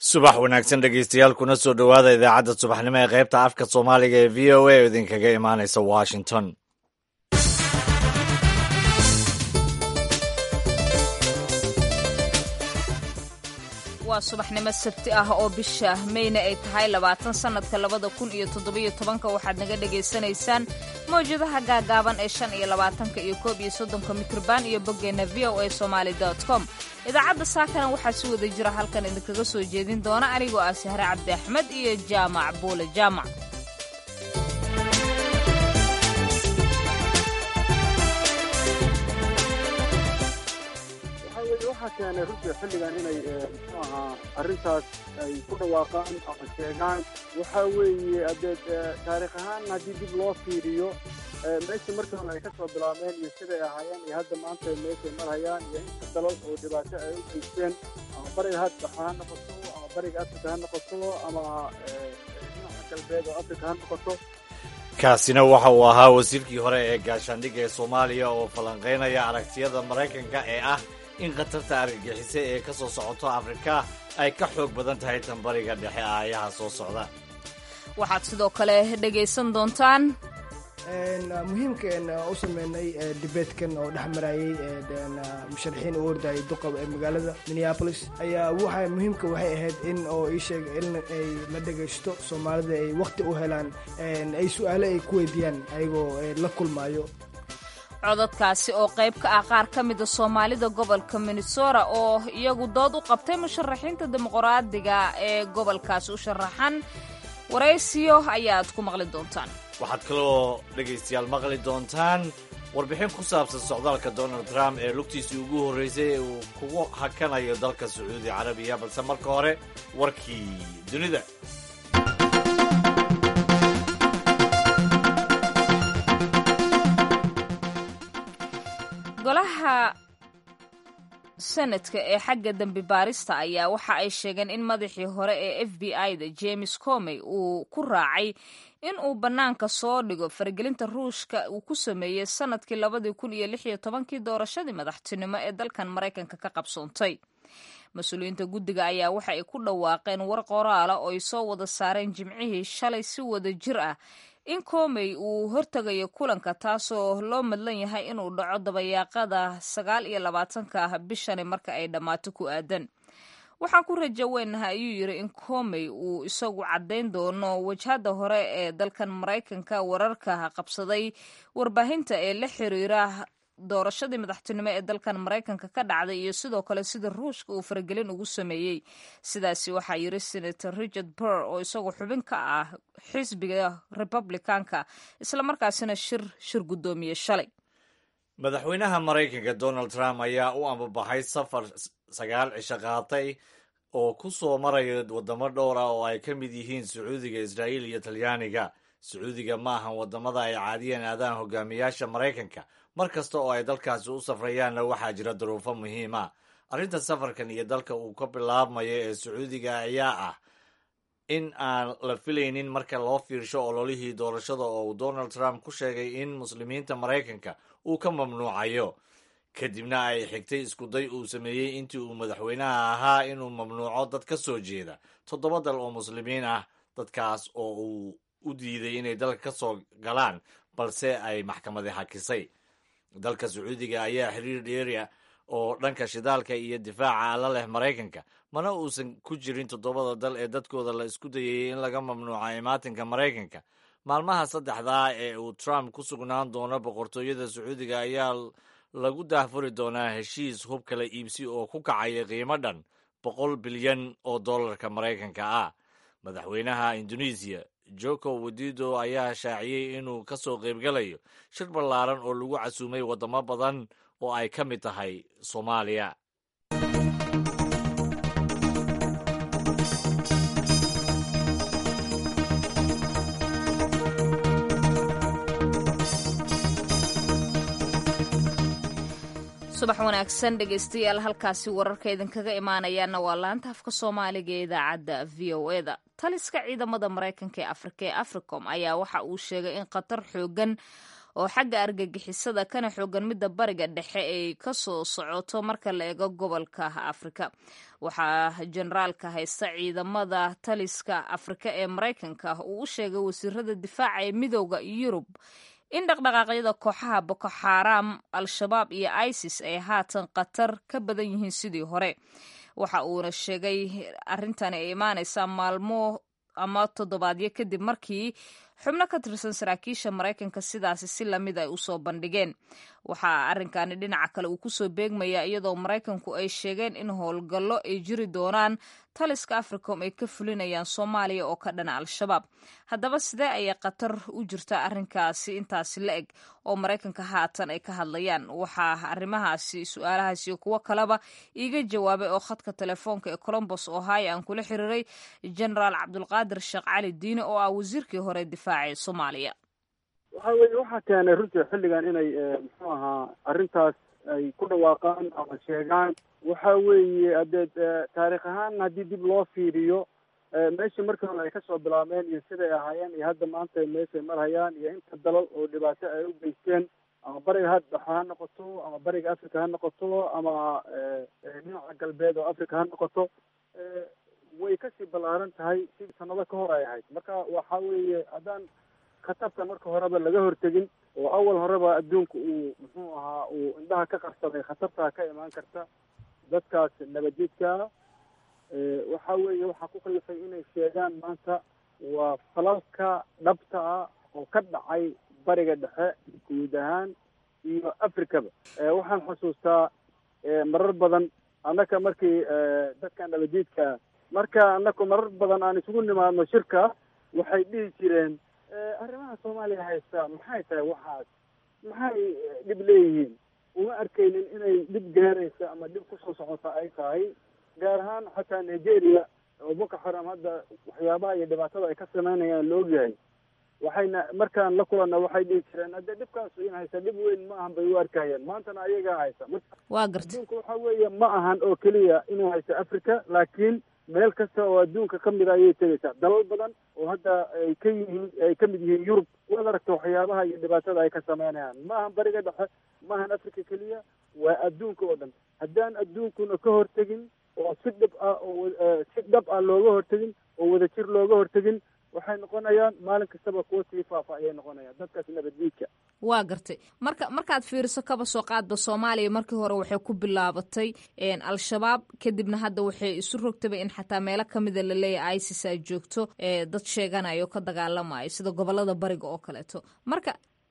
subax wanaagsan dhegeystayaal kuna soo dhowaada idaacadda subaxnimo ee qaybta afka soomaaliga ee v o a oo idinkaga imaanaysa washington waa subaxnimo sabti ah oo bisha meyna ay tahay labaatan sannadka labada kun iyo toddobiyo tobanka waxaad naga dhagaysanaysaan mawjadaha gaagaaban ee shan iyo labaatanka iyo koob iyo soddonka mikrban iyo boggeenna v o a somaali com idaacadda saakana waxaa si wada jira halkan idinkaga soo jeedin doona anigoo ah sahre cabdi axmed iyo jaamac buule jaamac waxaa keenay runtii xilligan inay muxuu ahaa arrintaas ay ku dhawaaqaan ama sheegaan waxaa weeye adeed taarikh ahaan haddii dib loo fiiriyo meesha markii hore ay ka soo bilaabeen iyo siday ahaayeen iyo hadda maanta meeshay marhayaan iyo inta dalal oo dhibaato ay u geysteen ama bariga hadda ha noqoto ama bariga afrika ha noqoto ama dhinaca galbeed oo afrika ha noqoto kaasina waxa uu ahaa wasiirkii hore ee gaashaandhigga ee soomaaliya oo falanqaynaya aragtiyada maraykanka ee ah in khatarta argagixisa ee ka soo socoto afrika ay ka xoog badan tahay tan bariga dhexe aayaha soo socda waxaad sidoo kale dhegaysan doontaan muhiimka u sameynay dibeedkan oo dhex marayay musharaxiin u ordayay duqa ee magaalada minneapolis ayaa waxa muhiimka waxay ahayd in oo ii sheega in ay la dhagaysto soomaalida ay waqti u helaan ay su-aale ay ku weydiiyaan ayagoo la kulmaayo codadkaasi oo qayb ka ah qaar ka mida soomaalida gobolka minnesota oo iyagu dood u qabtay musharaxiinta dimuqraadiga ee gobolkaasi u sharaxan waraysiyo ayaad ku maqli doontaan waxaad kaloo dhegaystayaal maqli doontaan warbixin ku saabsan socdaalka donald trump ee lugtiisii ugu horreysay ee uu kugu hakanayo dalka sacuudi carabiya balse marka hore warkii dunida golaha senadka ee xagga dembi baarista ayaa waxa ay sheegeen in madaxii hore ee f b i-da james comey uu ku raacay in uu bannaanka soo dhigo faragelinta ruushka uu ku sameeyey sanadkii labadii kun iyo lix iyo tobankii doorashadii madaxtinimo ee dalkan maraykanka ka qabsoontay mas-uuliyiinta guddiga ayaa waxa ay ku dhawaaqeen war qoraala oo ay soo wada saareen jimcihii shalay si wada jir ah in komey uu hortegayo kulanka taasoo loo madlan yahay inuu dhaco dabayaaqada sagaal iyo labaatanka ah bishani marka ay dhammaato ku aadan waxaan ku rajo weynaha ayuu yidhi in komey uu isagu caddayn doono wajhadda hore ee dalkan maraykanka wararka qabsaday warbaahinta ee la xiriira doorashadii madaxtinimo ee dalkan maraykanka ka dhacday iyo sidoo kale sida ruushka uu faragelin ugu sameeyey sidaasi waxaa yiri senator richard burr oo isagoo xubin ka ah xisbiga republicanka islamarkaasina shir shir guddoomiye shalay madaxweynaha maraykanka donald trump ayaa u ambabaxay safar sagaal cisho qaatay oo ku soo maraya waddamo dhowr ah oo ay ka mid yihiin sacuudiga israa'iil iyo talyaaniga sacuudiga ma ahan waddamada ay caadiyeen aadaan hogaamiyaasha maraykanka mar kasta oo ay dalkaasi u safrayaanna waxaa jira duruufo muhiim ah arrinta safarkan iyo dalka uu ka bilaabmayo ee sacuudiga ayaa ah in aan la filaynin marka loo fiirsho ololihii doorashada oo uu donald trump ku sheegay in muslimiinta maraykanka uu ka mamnuucayo kadibna ay xigtay iskuday uu sameeyey intii uu madaxweynaha ahaa inuu mamnuuco dad ka soo jeeda toddoba dal oo muslimiin ah dadkaas oo uu u diiday inay dalka ka soo galaan balse ay maxkamadi hakisay dalka sacuudiga ayaa xiriir dheeria oo dhanka shidaalka iyo difaaca la leh maraykanka mana uusan ku jirin toddobada dal ee dadkooda la isku dayayey in laga mamnuuca imaatinka maraykanka maalmaha saddexdaa ee uu trump ku sugnaan doono boqortooyada sacuudiga ayaa lagu daahfuri doonaa heshiis hub kala iibsi oo ku kacaya qiimo dhan boqol bilyan oo dollarka maraykanka ah madaxweynaha indonesiya joko wadido ayaa shaaciyey inuu ka soo qaybgalayo shir ballaaran oo lagu casuumay waddamo badan oo ay ka mid tahay soomaaliya subax wanaagsan dhegaystayaal halkaasi wararka idinkaga imaanayaana waa laanta afka soomaaliga ee idaacadda v o eda taliska ciidamada maraykanka ee afrika ee africom ayaa waxa uu sheegay in khatar xoogan oo xagga argagixisada kana xoogan midda bariga dhexe ay ka soo socoto marka la eego gobolka afrika waxaa generaalka haysta ciidamada taliska afrika ee maraykanka uu u sheegay wasiirada difaaca ee midooda yurub in dhaqdhaqaaqyada kooxaha boko xaaraam al-shabaab iyo isis ay haatan khatar ka badan yihiin sidii hore waxa uuna sheegay arrintani ay imaanaysaa maalmo ama toddobaadyo kadib markii xubno ka tirsan saraakiisha maraykanka sidaasi si lamid ay usoo bandhigeen waxaa arrinkani dhinaca kale uu kusoo beegmaya iyadoo maraykanku ay sheegeen in howlgallo ay jiri doonaan taliska africom ay ka fulinayaan soomaaliya oo ka dhana al-shabaab haddaba sidee ayay khatar u jirtaa arrinkaasi intaasi la eg oo maraykanka haatan ay ka hadlayaan waxaa arrimahaasi su-aalahaasi iyo kuwo kaleba iiga jawaabay oo khadka telefoonka ee colombos ohio aan kula xiriiray genaraal cabdulqaadir sheekh cali diine oo ah wasiirkii hore difaaca ee soomaaliya waxa weeye waxaa keenay runtii xilligan inay muxuu ahaa arrintaas ay ku dhawaaqaan ama sheegaan waxa weeye haddee taarikh ahaan haddii dib loo fiiriyo meeshii markii hore ay kasoo bilaabeen iyo siday ahaayeen iyo hadda maanta meeshay marhayaan iyo inta dalal oo dhibaato ay u geysteen ama bariga hadda ha noqoto ama bariga africa ha noqoto ama dhinaca galbeed oo africa ha noqoto way kasii ballaaran tahay sidii sanado ka hor ay ahayd marka waxa weeye haddaan khatarta marka horeba laga hortegin oo awal horeba adduunka uu muxuu ahaa uu indhaha ka qarsaday khatartaa ka imaan karta dadkaas nabadjidkaa waxa weeye waxaa ku kalifay inay sheegaan maanta waa falalka dhabta ah oo ka dhacay bariga dhexe guud ahaan iyo africaba waxaan xusuustaa marar badan annaka markii dadka nabadjidka marka annaku marar badan aan isugu nimaadno shirka waxay dhihi jireen arrimaha soomaaliya haysta maxay tahay waxaas maxay dhib leeyihiin uma arkaynin inay dhib gaaraysa ama dhib kusoo socota ay tahay gaar ahaan xataa nigeria oo boko xaram hadda waxyaabaha iyo dhibaatada ay ka sameynayaan la ogyahay waxayna markaan la kulanna waxay dhihi jireen hadde dhibkaas in haysa dhib weyn ma ahan bay u arkayeen maantana ayagaa haysa waa garta adduunka waxa weeye ma ahan oo keliya inuu haysto africa laakiin meel kasta oo adduunka ka mid a ayay tegaysaa dalal badan oo hadda ay ka yihiin ay ka mid yihiin yurub waad aragta waxyaabaha iyo dhibaatada ay ka sameynayaan ma ahan bariga dhexe ma ahan africa keliya waa adduunka oo dhan haddaan adduunkuna ka hortegin oo si dhib ah oo si dhab ah looga hortegin oo wadajir looga hortegin waxay noqonayaan maalin kastaba kuwa sii faafa ayay noqonayaan dadkaas nabaddiidka waa gartay marka markaad fiiriso kaba soo qaadba soomaaliya markii hore waxay ku bilaabatay al-shabaab kadibna hadda waxay isu rogtaba in xataa meelo kamida laleeyahay isis ay joogto dad sheeganayo ka dagaalamayo sida gobolada bariga oo kaleeto marka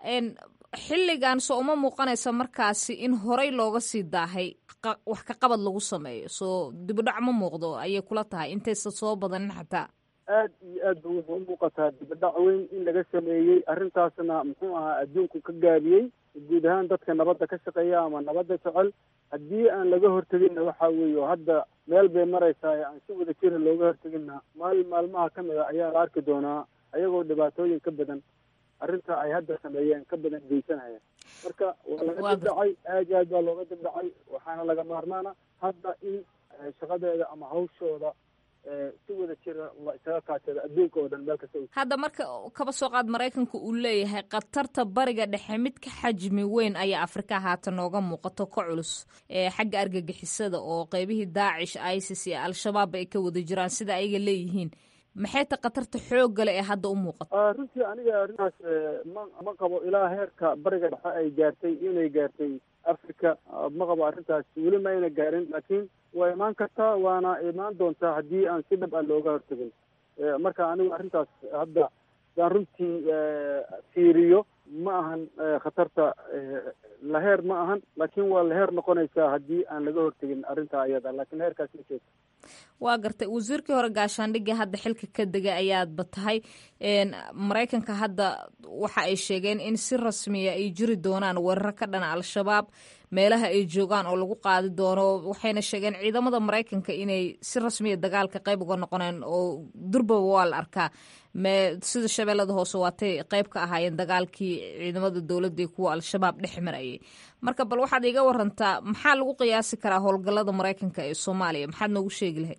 xilligan soo uma muuqanaysa markaasi in horey looga sii daahay wax ka qabad lagu sameeyo soo dibudhac ma muuqdo ayay kula tahay intaysa soo badanin xataa aad iyo aad ba wuxuu umuuqataa dibadhac weyn in laga sameeyey arrintaasna muxuu ahaa adduunku ka gaabiyey guud ahaan dadka nabadda ka shaqeeya ama nabadda jecel haddii aan laga horteginna waxa weeye hadda meel bay maraysaa aan si wada jira looga horteginna maalin maalmaha ka mid a ayaa la arki doonaa ayagoo dhibaatooyin ka badan arrinta ay hadda sameeyeen ka badan geysanaya marka waa laga dibdhacay aad iyo aad baa looga dibdhacay waxaana laga maarmaana hadda in shaqadeeda ama hawshooda si wada jira la isaga kaashada adduunka oo dhan meel kasta hadda marka kaba soo qaad maraykanka uu leeyahay khatarta bariga dhexe mid ka xajmi weyn ayaa afrika haatan nooga muuqato ka culus xagga argagixisada oo qeybihii daacish isis iyo al-shabaab ay ka wada jiraan sida ayaga leeyihiin maxay ta khatarta xooggale ee hadda u muuqato runtii aniga arrintaas ma ma qabo ilaa heerka bariga dhexe ay gaartay inay gaartay africa ma qabo arrintaas weli ma ayna gaarin laakiin waa imaan kartaa waana imaan doontaa haddii aan si dhab ah looga hortegin marka anigu arrintaas hadda daan runtii fiiriyo ma ahan khatarta laheer ma ahan laakiin waa laheer noqonaysaa haddii aan laga hortegin arrinta ayada laakiin heerkaas ma joogto waa gartay wasiirkii hore gaashaandhigii hadda xilka ka degay ayaadba tahay maraykanka hadda waxa ay sheegeen in si rasmiya ay jiri doonaan weeraro ka dhana al-shabaab meelaha ay joogaan oo lagu qaadi doono waxayna sheegeen ciidamada maraykanka inay si rasmiya dagaalka qayb uga noqoneen oo durbaba waa la arkaa sida shabeellada hoose waatay qayb ka ahaayeen dagaalkii ciidamada dowladda iyo kuwa al-shabaab dhex marayay marka bal waxaad iga warantaa maxaa lagu qiyaasi karaa howlgallada maraykanka ee soomaaliya maxaad noogu sheegi lahayd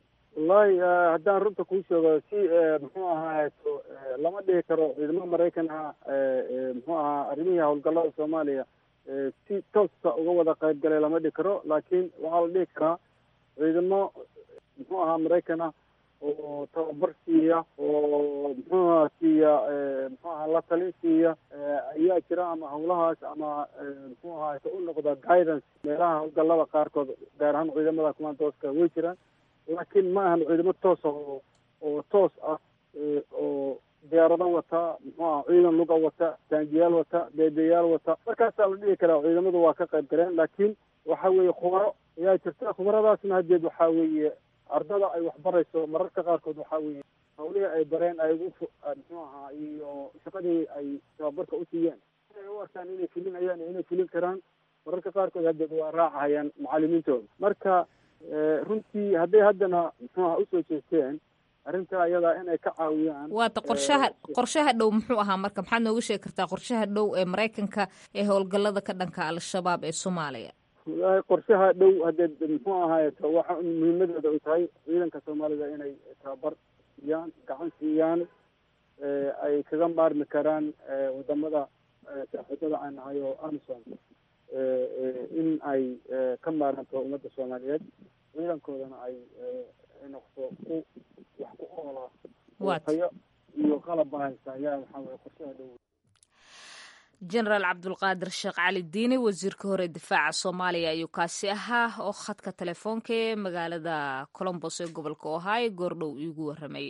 wallahi haddaan runta kuu sheego si muxuu ahaato lama dhihi karo ciidamo maraykan ah muxuu ahaa arrimihii howlgallada soomaaliya si toosa uga wada qayb galay lama dhihi karo laakiin waxaa la dhihi karaa ciidamo muxuu ahaa maraykan ah oo tababar siiya oo muxuu aha siiya muxuu aha la talin siiya ayaa jira ama hawlahaas ama muxuu ahaato u noqda guidance meelaha howlgallada qaarkood gaar ahaan ciidamada commandooska way jiraan laakiin ma ahan ciidamo toosa oo oo toos ah oo diyaarado wata muxuu aha ciidan luga wata taangiyaal wata beebeyaal wata markaasaa la dhihi karaa ciidamadu waa ka qayb galeen laakiin waxa weeye khubaro ayaa jirta khubaradaasna haddeed waxaa weeye ardada ay waxbarayso mararka qaarkood waxaa weeye hawlihii ay bareen ay ugu muxuu ahaa iyo shaqadii ay tababarka u siiyeen inay u arkaan inay fulinayaan iyo inay fulin karaan mararka qaarkood haddeed waa raacahayaan macalimiintooda marka runtii hadday haddana muxuu aha usoo jeesteen arrinta ayadaa inay ka caawiyaan waata qorshaha qorshaha dhow muxuu ahaa marka maxaad nooga sheegi kartaa qorshaha dhow ee maraykanka ee howlgallada ka dhanka al-shabaab ee soomaaliya wallaahi qorshaha dhow haddee muxuu ahaayeto waxa muhiimadeeda ay tahay ciidanka soomaalida inay tababar siiyaan gacan siiyaan ay kaga maarmi karaan wadamada saaxiibada aan nahay oo amison in ay ka maaranto ummadda soomaaliyeed ciidankoodana ay noqdo ku wax ku oola tayo iyo qalab bahaysa ayaa waxaa weye qorshaha dhow jenaraal cabdulqaadir sheekh cali diini wasiirka hore difaaca soomaaliya ayuu kaasi ahaa oo khadka telefoonka ee magaalada colombos ee gobolka ohio goordhow iigu waramayay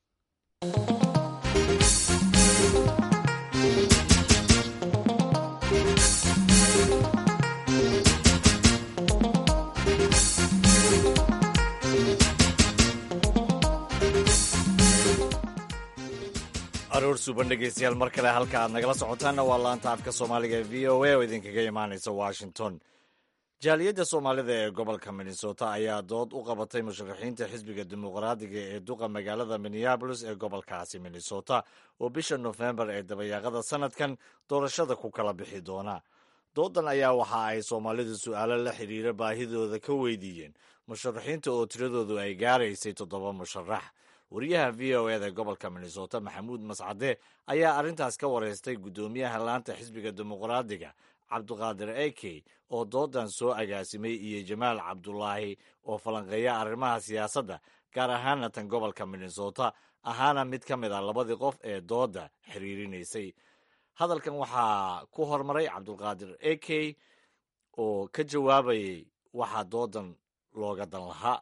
aroor suuban dhegeystayaal mar kale halka aad nagala socotaanna waa laanta afka soomaaliga ee v o a oo idinkaga imaanaysa washington jaaliyadda soomaalida ee gobolka minnesota ayaa dood u qabatay musharaxiinta xisbiga dimuqraadiga ee duqa magaalada minneabolis ee gobolkaasi minnesota oo bisha nofembar ee dabayaaqada sanadkan doorashada ku kala bixi doona doodan ayaa waxa ay soomaalidu su'aalo la xidhiira baahidooda ka weydiiyeen musharaxiinta oo tiradoodu ay gaaraysay toddoba musharax wariyaha v o eda gobolka minnesota maxamuud mascade ayaa arrintaas ka wareystay guddoomiyaha laanta xisbiga dimuqraadiga cabdiqaadir eke oo doodan soo agaasimay iyo jamaal cabdulaahi oo falanqeeya arrimaha siyaasadda gaar ahaana tan gobolka minnesota ahaana mid ka mid ah labadii qof ee dooda xiriirinaysay hadalkan waxaa ku hormaray cabdulqaadir eke oo ka jawaabayay waxaa doodan looga dan lahaa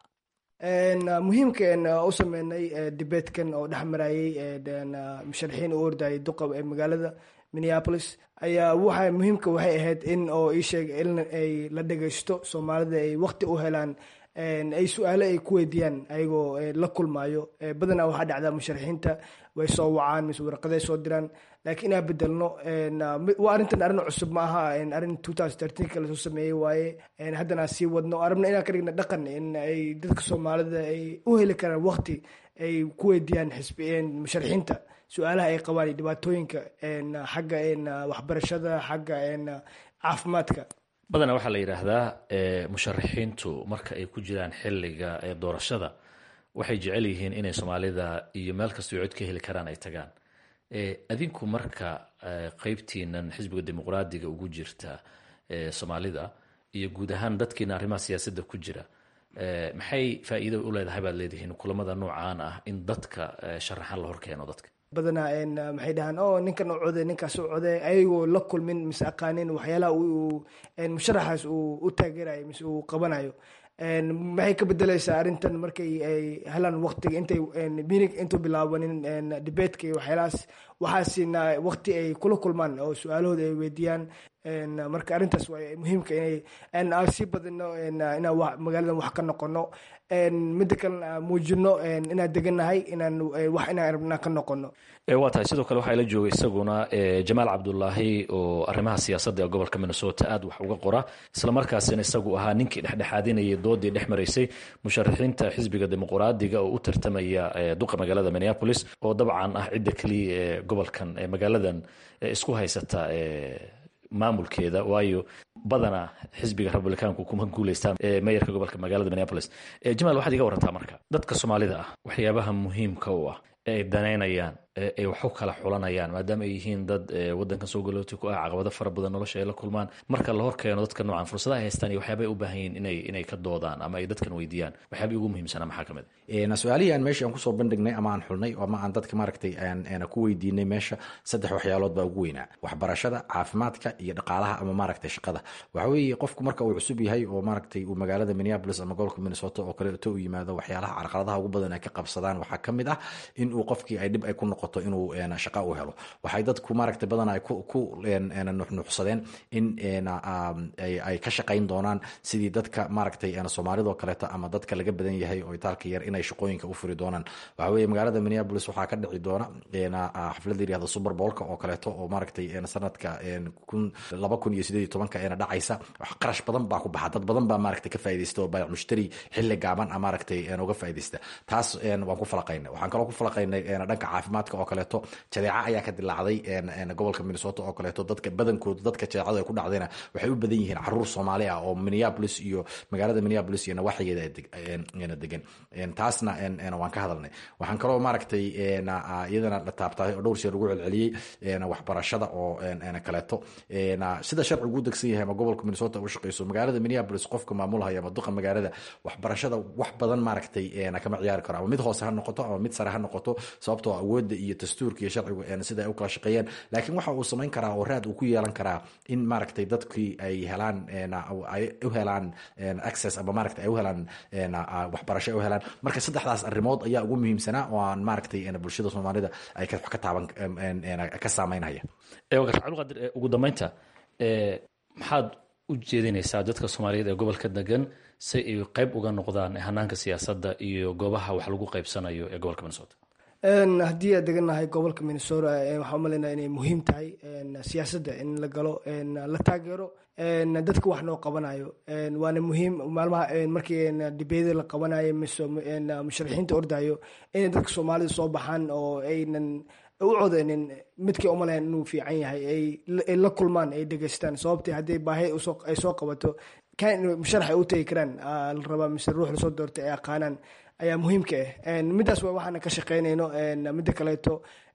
muhiimka u sameynay dibeetkan oo dhex marayay musharaxiin u ordayay duqa ee magaalada minneapolis ayaa waxa muhiimka waxay ahayd in oo ii sheeg in ay la dhegeysto soomaalida ay waqti u helaan ay su-aalo ay ku weydiiyaan ayagoo la kulmaayo badanaa waxaa dhacdaa musharaxiinta way soo wacaan mise warqaday soo diraan laakiin inaa bedelno waa arrintan arrin cusub ma aha arrin two thousand thirteenka lasoo sameeyey waaye haddana sii wadno arabna inaan ka dhigna dhaqan in ay dadka soomaalida ay u heli karaan waqti ay ku weydiiyaan xisbi musharaxiinta su-aalaha ay qabaan iyo dhibaatooyinka xagga waxbarashada xagga caafimaadka badanaa waxaa la yidhaahdaa musharaxiintu marka ay ku jiraan xiliga doorashada waxay jecel yihiin inay soomaalida iyo meel kastoo cod ka heli karaan ay tagaan adinku marka qeybtiinan xisbiga dimuqraadiga ugu jirta soomaalida iyo guud ahaan dadkiina arrimaha siyaasadda ku jira maxay faa'iido u leedahay baad leedihiin kulamada noocaan ah in dadka sharaxan la horkeeno dadka badanaa maxay dhahaan o ninkan u code ninkaas u code ayagoo la kulmin mise aqaanin waxyaalaha musharaxaas uu u taageerayo mise uu qabanayo maxay ka bedeleysaa arrintan markay ay helaan waqtiga intay minig intuu bilaabanin debatka iyo waxyaalahaas waxaasina waqti ay kula kulmaan oo su-aalahooda ay weydiiyaan marka arrintaas waa muhiimka inay sii badino inaan magaaladan wax ka noqono midda kalena muujino inaan degannahay inaan wax inaan rabnaa ka noqono waa tahay sidoo kale waxaa ila joogay isaguna jamaal cabdulaahi oo arrimaha siyaasadda ee gobolka minnesota aad wax uga qora islamarkaasina isagu ahaa ninkii dhexdhexaadinayay doodii dhex maraysay musharaxiinta xisbiga dimuqraadiga oo u tartamaya duqa magaalada minneapolis oo dabcan ah cidda keliya ee gobolkan magaaladan isku haysata maamulkeeda waayo badanaa xisbiga republicaanku kuma guuleystaan meyarka gobolka magaalada minneapolis jamaal waxaad iga warantaa marka dadka soomaalida ah waxyaabaha muhiimka u ah ee ay danaynayaan ay wax u kala xulanayaan maadaama ay yihiin dad wadankan soo galooti ku ah caqabado fara badan nolosha ay la kulmaan marka la hor keeno dadka noocan fursadaha ay haystaan iyo waxyaaba ay u baahan yihiin inay inay ka doodaan ama ay dadkan weydiiyaan waxyaaba ugu muhiimsanaa maxaa ka mid a su-aalihii aan meesha aan kusoo bandhignay ama aan xulnay ama aan dadka maaragtay aan ku weydiinay meesha saddex waxyaalood baa ugu weynaa waxbarashada caafimaadka iyo dhaqaalaha ama maaragtay shaqada waxa weeye qofku marka uu cusub yahay oo maaragtay uu magaalada minneapolis ama gobolka minnesota oo kaleeto u yimaado waxyaalaha carqaladaha ugu badan ay ka qabsadaan waxaa ka mid ah in uu qofkii ay dhib ay ku noqoto inuu shaqa u helo waxay dadku maaragtay badan ay ku nuxnuxsadeen in ay ka shaqayn doonaan sidii dadka maaragtay soomaalidoo kaleeto ama dadka laga badan yahay oo itaalka yar inay shaqooyinka u furi doonaan waxa weye magaalada minneapolis waxaa ka dhici doona xaflada yirahda super bowlka oo kaleeto oo maaragtay sanadka laba kun iyo sideed iyo tobanka eena dhacaysa qarash badan baa ku baxa dad badan baa maaragtay ka faaidaysta oo baayac mushtari xilli gaaban a maaragtay uga faaidaysta taas waan ku falaqaynay waxaan kaloo ku falaqaynay dhanka caafimaadka oo kaleeto jadeeca ayaa ka dilaacday gobolka minnesota oo kaleeto dadka badankooda dadka jadeecada ay ku dhacdayna waxay u badan yihiin caruur soomaali ah oo minneapolis iyo magaalada minneapolis iyo nawaaxigeeda degan taasna waan ka hadalnay waxaan kaloo maaragtay iyadana la taabtaay oo dhowr sheer lagu celceliyey waxbarashada oo kaleeto sida sharcigu u degsan yahay ama gobolka minnesota u shaqeyso magaalada minneapolis qofka maamulhaya ama duqa magaalada waxbarashada wax badan maaragtay kama ciyaari karo ama mid hoose ha noqoto ama mid sare ha noqoto sababtoo awoodda iyo dastuurka iyo sharcigu sida ay u kala shaqeeyeen laakiin waxa uu samayn karaa oo raad uu ku yeelan karaa in maaragtay dadkii ay helaan ay u helaan access ama maaragtay ay u helaan waxbarasho ay u helaan marka saddexdaas arrimood ayaa ugu muhiimsanaa oo aan maaragtay bulshada soomaalida ay wax ka taaban ka saameynaya cabdulqaadir ugu dambeynta maxaad u jeedinaysaa dadka soomaaliyeed ee gobolka degan si ay qayb uga noqdaan hanaanka siyaasadda iyo goobaha wax lagu qaybsanayo ee gobolka minnesota haddii aad degannahay gobolka minnesota waxaa umalaynaa inay muhiim tahay siyaasadda in la galo la taageero dadka wax noo qabanayo waana muhiim maalmaha markii dibeeda la qabanayo mise musharaxiinta ordayo inay dadka soomaalida soo baxaan oo aynan u codeynin midkii umalayn inuu fiican yahay ay la kulmaan ay dhegeystaan sababtii haddii baahi ay soo qabato musharax ay u tegi karaan la rabaa mise ruux lasoo doortay ay aqaanaan ayaa muhiimka ah middaas waa waxaana ka shaqeynayno midda kaleeto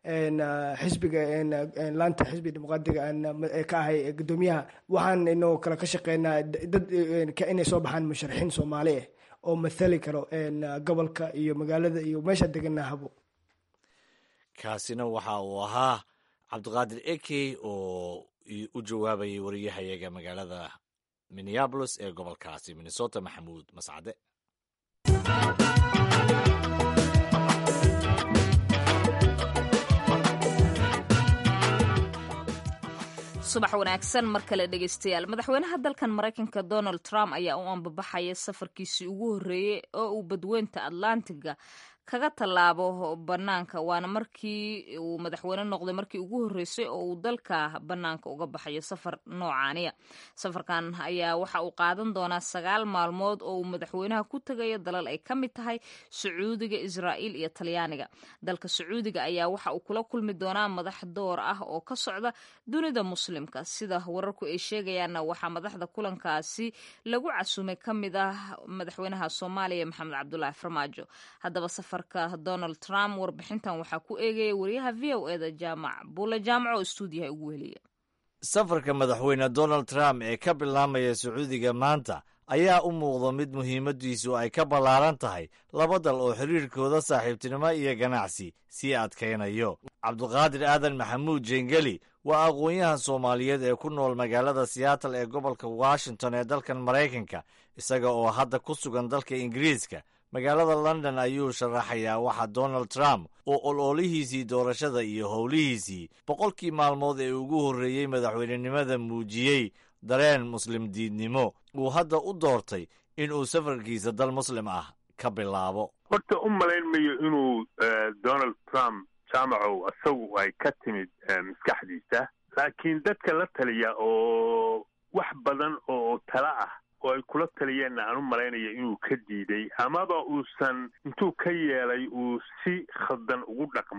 xisbiga laanta xisbiga dimuqraadiga ka ahay guddoomiyaha waxaan inoo kale ka shaqeynaa dad inay soo baxaan musharaxiin soomaali ah oo mathali karo gobolka iyo magaalada iyo meesha deganaa habo kaasina waxa uu ahaa cabdiqaadir ekey oo u jawaabayay wariyahayaga magaalada minneabolis ee gobolkaasi minnesota maxamuud mascade subax wanaagsan mar kale dhegeystayaal madaxweynaha dalkan maraykanka donald trump ayaa u ambabaxaya safarkiisii ugu horreeyey oo uu badweynta atlantiga kaga tallaabo bannaanka waana markii uu madaxweyne noqday markii ugu horreysay oo uu dalka bannaanka uga baxayo safar noocaaniya safarkan ayaa waxa uu qaadan doonaa sagaal maalmood oo uu madaxweynaha ku tegayo dalal ay ka mid tahay sacuudiga israa'iil iyo talyaaniga dalka sacuudiga ayaa waxa uu kula kulmi doonaa madax door ah oo ka socda dunida muslimka sida wararku ay sheegayaanna waxaa madaxda kulankaasi lagu casumay ka mid ah madaxweynaha soomaaliya maxamed cabdulaahi farmaajo haddaba donald trump warbixintan waxaa ku eegaya wariyaha v o eda jaamac buule jaamac oo stuudiyaha ugu weliya safarka madaxweyne donald trump ee ka bilaamaya sacuudiga maanta ayaa u muuqda mid muhiimadiisu ay ka ballaaran tahay laba dal oo xiriirkooda saaxiibtinimo iyo ganacsi sii adkaynayo cabduqaadir aadan maxamuud jengeli waa aqoon-yahan soomaaliyeed ee ku nool magaalada siyaatal ee gobolka washington ee dalkan maraykanka isaga oo hadda ku sugan dalka ingiriiska magaalada london ayuu sharaxayaa waxa donald trump oo ol-oolihiisii doorashada iyo howlihiisii boqolkii maalmood ee ugu horreeyey madaxweynenimada muujiyey dareen muslim diidnimo uu hadda u doortay inuu safarkiisa dal muslim ah ka bilaabo horta u malayn mayo inuu donald trump jaamacow isagu ay ka timid maskaxdiisa laakiin dadka la taliya oo wax badan oo tala ah oo ay kula taliyeenna aan u malaynaya inuu ka diiday amaba uusan intuu ka yeelay uu si khaldan ugu dhaqmay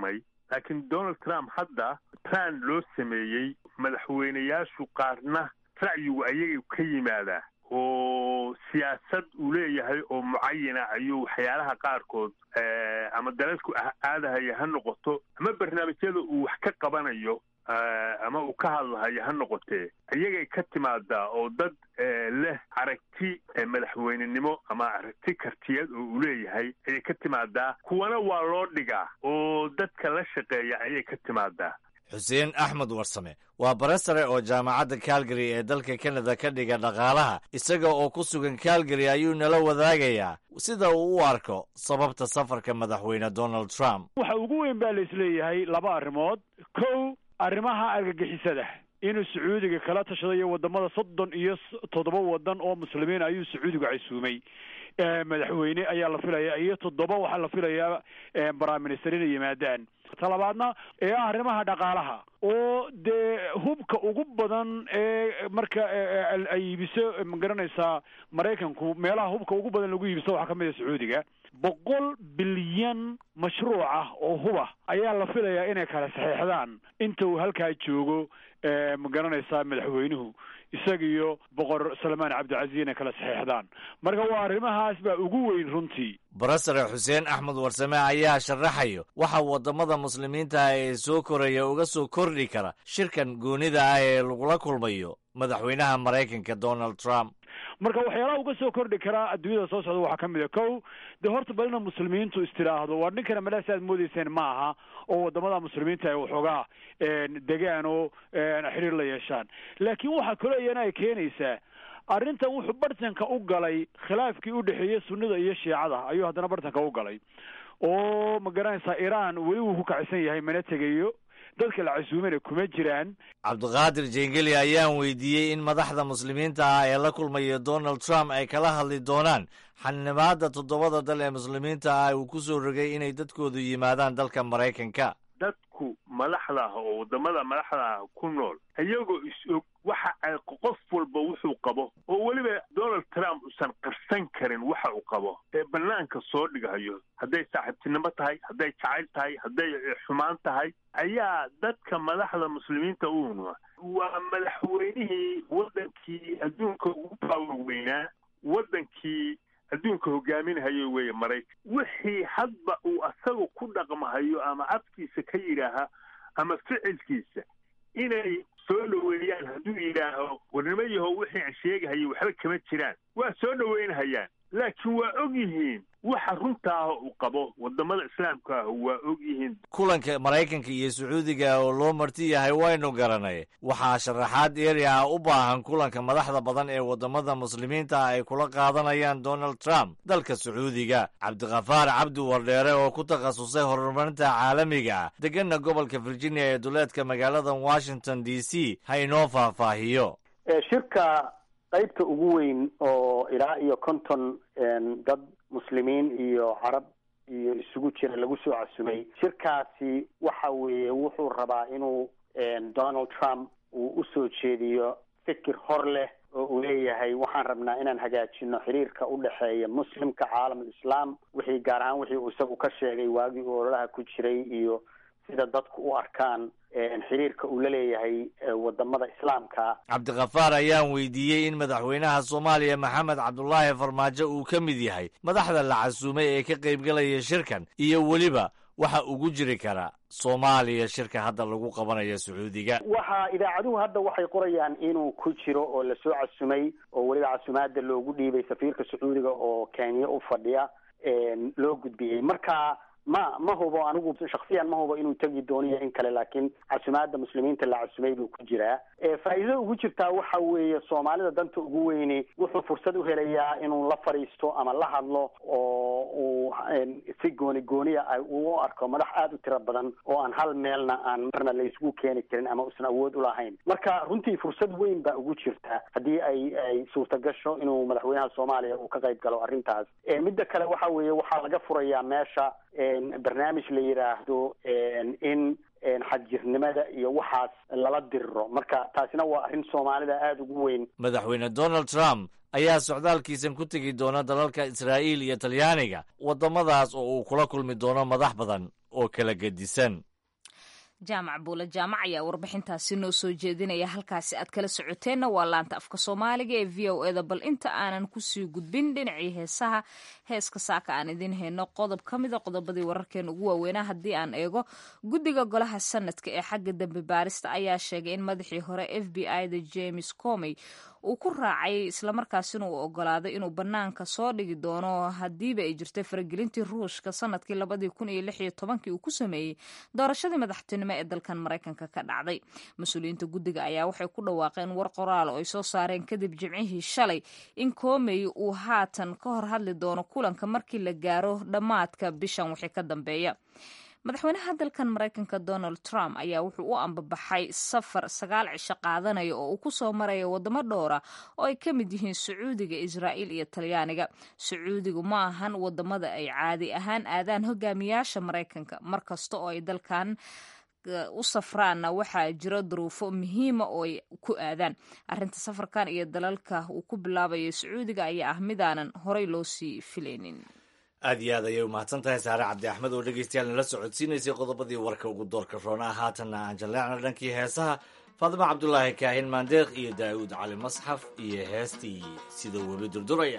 laakiin donald trump hadda plan loo sameeyey madaxweyneyaashu qaarna ra'yigu ayagay ka yimaadaa oo siyaasad uu leeyahay oo mucayana ayuu waxyaalaha qaarkood ama dalalku aadahaya ha noqoto ama barnaamijyada uu wax ka qabanayo ama uu ka hadlahayo ha noqotee iyagay ka timaadaa oo dad leh aragti madaxweynenimo ama aragti kartiyad oo uu leeyahay ayay ka timaadaa kuwana waa loo dhigaa oo dadka la shaqeeya ayay ka timaadaa xuseen axmed warsame waa bare sare oo jaamacadda calgary ee dalka kanada ka dhiga dhaqaalaha isaga oo ku sugan calgary ayuu nala wadaagayaa sida uu u arko sababta safarka madaxweyne donald trump waxa ugu weyn baa la isleeyahay laba arrimood kow arrimaha argagixisada inuu sacuudiga kala tashadayo wadamada soddon iyo toddoba wadan oo muslimiin ayuu sacuudigu casuumay madaxweyne ayaa la filaya iyo toddoba waxaa la filayaa prime minister inay yimaadaan talabaadna ee ah arrimaha dhaqaalaha oo dee hubka ugu badan ee marka ay iibiso magaranaysaa maraykanku meelaha hubka ugu badan lagu iibiso waxaa kamid a sacuudiga boqol bilyan mashruuc ah oo huba ayaa la filayaa inay kala saxeexdaan inta uu halkaa joogo ma garanaysaa madaxweynuhu isaga iyo boqor salmaan cabdicasiis inay kala saxeexdaan marka waa arrimahaas baa ugu weyn runtii barasare xuseen axmed warsame ayaa sharaxayo waxa waddamada muslimiinta ah ee soo koraya uga soo kordhi kara shirkan goonida ah ee lagula kulmayo madaxweynaha maraykanka donald trump marka waxyaalaha uga soo kordhi karaa adduunyada soo socda waxaa ka mid a kow dee horta bal ina muslimiintu istiraahdo waa ninkana malaasi aad moodeyseen ma aha oo wadamada muslimiinta ay waxoogaa degaan oo xiriir la yeeshaan laakiin waxaa kaloo iyana ay keenaysaa arrintan wuxuu bartanka u galay khilaafkii u dhexeeyey sunnida iyo shiicada ayuu haddana bartanka u galay oo ma garanaysaa iran weli wuu ku kacsan yahay mana tegayo dadka la casuumana kuma jiraan cabdiqaadir jengeli ayaan weydiiyey in madaxda muslimiinta ah ee la kulmaya donald trump ay kala hadli doonaan xanimaada toddobada dal ee muslimiinta ah uu ku soo rogay inay dadkoodu yimaadaan dalka maraykanka dadku madaxda ah oo waddamada madaxda ah ku nool iyagoo is-og waxa ay qof walba wuxuu qabo oo weliba donald trump usan qarsan karin waxa uu qabo ee bannaanka soo dhigayo hadday saaxiibtinimo tahay hadday jacayl tahay hadday xumaan tahay ayaa dadka madaxda muslimiinta uuna waa madaxweynihii waddankii adduunka ugu baawer weynaa waddankii adduunka hogaaminahayo weeye maraykan wixii hadba uu asaga ku dhaqmahayo ama afkiisa ka yidhaaha ama ficilkiisa inay soo dhoweeyaan hadduu yidhaaho warnimo yahow wixii aan sheegahayay waxba kama jiraan waa soo dhoweynhayaan laakiin waa og yihiin waxa runtaah uu qabo wadamada islaamka ah waa og yihiin kulanka maraykanka iyo sacuudiga oo loo marti yahay waynu garanay waxaa sharaxaad eeri ah u baahan kulanka madaxda badan ee waddamada muslimiinta ah ay kula qaadanayaan donald trump dalka sacuudiga cabdikhafaar cabdi wardheere oo ku takhasusay horumarinta caalamiga ah deganna gobolka virginia ee duleedka magaalada washington d c ha inoo faahfaahiyo shirka qaybta ugu weyn oo ilaa iyo konton dad muslimiin iyo carab iyo isugu jira lagu soo casumay shirkaasi waxa weeye wuxuu rabaa inuu donald trump uu usoo jeediyo fikir hor leh oo uu leeyahay waxaan rabnaa inaan hagaajino xiriirka u dhexeeya muslimka caalamul islaam wixii gaar ahaan wixii uu isagu ka sheegay waagii uu ololaha ku jiray iyo sida dadku u arkaan xiriirka uu la leeyahay wadamada islaamka cabdikhafaar ayaan weydiiyey in madaxweynaha soomaaliya maxamed cabdulaahi farmaajo uu ka mid yahay madaxda la casuumay ee ka qaybgalaya shirkan iyo weliba waxa ugu jiri kara soomaaliya shirka hadda lagu qabanayo sacuudiga waxa idaacaduhu hadda waxay qorayaan inuu ku jiro oo lasoo casumay oo weliba casumaada loogu dhiibay safiirka sacuudiga oo kenya u fadhiya loo gudbiyey marka ma ma hubo anigu shaksiyan ma hubo inuu tegi dooniyo in kale laakiin casumaada muslimiinta la casumay buu ku jiraa faa'iidada ugu jirtaa waxa weeye soomaalida danta ugu weyni wuxuu fursad u helayaa inuu la fadhiisto ama la hadlo oo uu si gooni gooniya uu u arko madax aada u tiro badan oo aan hal meelna aan marna la isugu keeni karin ama usan awood ulahayn marka runtii fursad weyn baa ugu jirta haddii ay ay suurtagasho inuu madaxweynaha soomaaliya uu ka qayb galo arrintaas midda kale waxa weeye waxaa laga furayaa meesha barnaamij la yidhaahdo in xadjirnimada iyo waxaas lala diriro marka taasina waa arrin soomaalida aada ugu weyn madaxweyne donald trump ayaa socdaalkiisan ku tegi doona dalalka israa'iil iyo talyaaniga waddamadaas oo uu kula kulmi doono madax badan oo kala gedisan jaamac buule jaamac ayaa warbixintaasi noo soo jeedinaya halkaasi aad kala socoteenna waa laanta afka soomaaliga ee v o eda bal inta aanan kusii gudbin dhinacii heesaha heeska saaka aan idiin hayno qodob ka mida qodobadii wararkeena ugu waaweynaa haddii aan eego guddiga golaha sanadka ee xagga dambe baarista ayaa sheegay in madaxii hore f b i da james comey uu ku raacay islamarkaasina uu ogolaaday inuu bannaanka soo dhigi doono haddiiba ay jirtay faragelintii ruushka sanadkii labadii kun iyo lix iyo tobankii uu ku sameeyey doorashadii madaxtinimo ee dalkan maraykanka ka dhacday mas-uuliyiinta guddiga ayaa waxay ku dhawaaqeen war qoraal oo ay soo saareen kadib jimcihii shalay in koomey uu haatan ka hor hadli doono kulanka markii la gaaro dhammaadka bishan wixii ka dambeeya madaxweynaha dalkan maraykanka donald trump ayaa wuxuu u ambabaxay safar sagaal cisho qaadanaya oo uu ku soo maraya wadamo dhowra oo ay ka mid yihiin sacuudiga israa'iil iyo talyaaniga sacuudigu ma ahan wadamada ay caadi ahaan aadaan hogaamiyaasha maraykanka mar kasta oo ay dalkan u safraanna waxaa jiro duruufo muhiima oo ay ku aadaan arrinta safarkan iyo dalalka uu ku bilaabayo sacuudiga ayaa ah midaanan horey loo sii filaynin aad iyo aad ayay umahadsan tahay saare cabdi axmed oo dhegeystayaal nala socodsiinaysay qodobadii warka ugu doorka roona haatanna aan jalleecna dhankii heesaha faadimo cabdulaahi kaahin maandeeq iyo daa'uud cali masxaf iyo heestii sidoo webi durduraya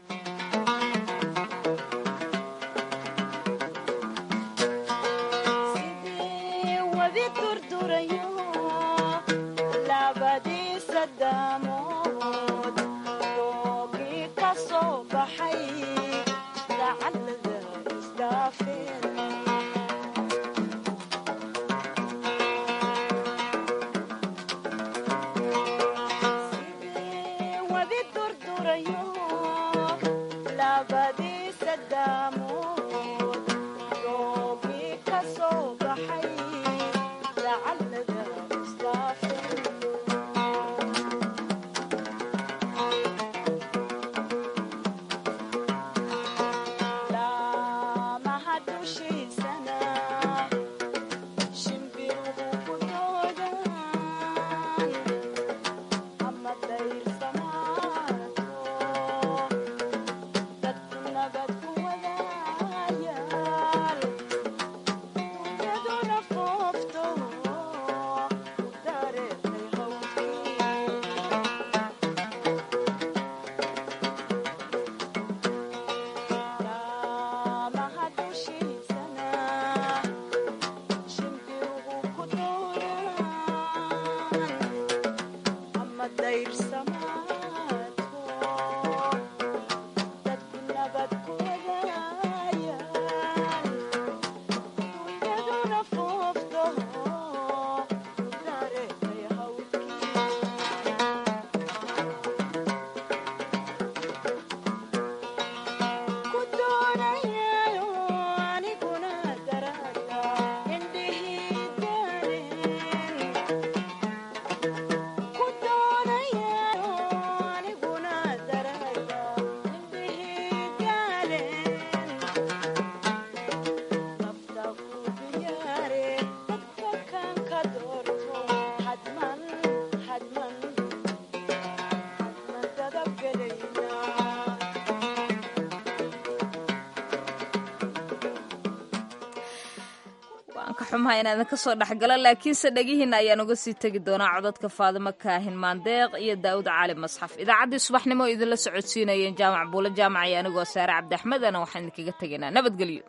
xumaha inaadan kasoo dhexgalo laakiinse dhegihiina ayaan uga sii tegi doonaa codadka faadimo kaahin maandeeq iyo daa'uud cali masxaf idaacaddii subaxnimo idinla socodsiinayeen jaamac buule jaamac iyo anigoo saare cabdi axmedana waxaan idinkaga tegaynaa nabadgelyo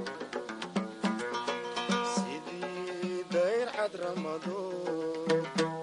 sidii dayr cad ramado